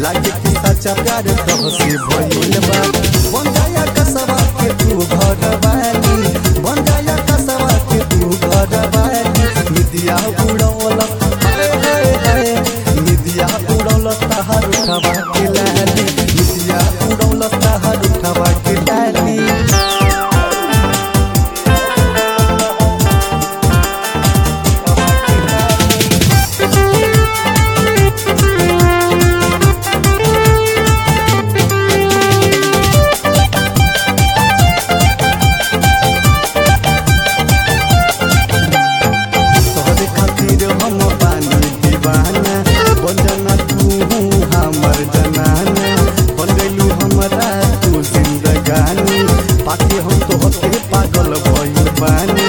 लागे कि सच्चा प्यार तोहसे भइल बा बन जाया कसवा के तू घर वाली बन जाया कसवा के तू घर वाली निदिया उड़ौल हाय हाय हाय निदिया उड़ौल तहार उठवा के लाली निदिया उड़ौल तहार उठवा के लाली तोहरे खातिर हम पानी दीवाना बन जाना तू हमर जनाना बन गइलू हमरा तू जिंदगानी पाके हम तोहके पागल भइल बानी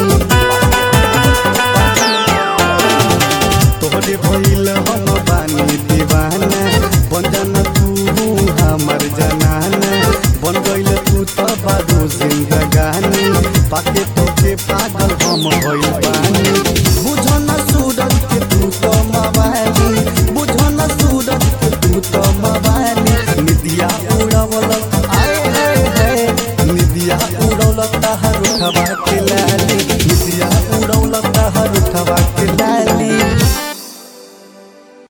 तोहरे भइल हम बानी दीवाना बन जाना तू हमर जनाना बन गइल तू त बारू जिंदगानी पाके तोके पागल हम भइल बानी बुझन सूरज के तू तो मवाली बुझन सूरज के तू तो मवाली निदिया उड़वल आए हाय हाय निदिया उड़वल तहार उठवा के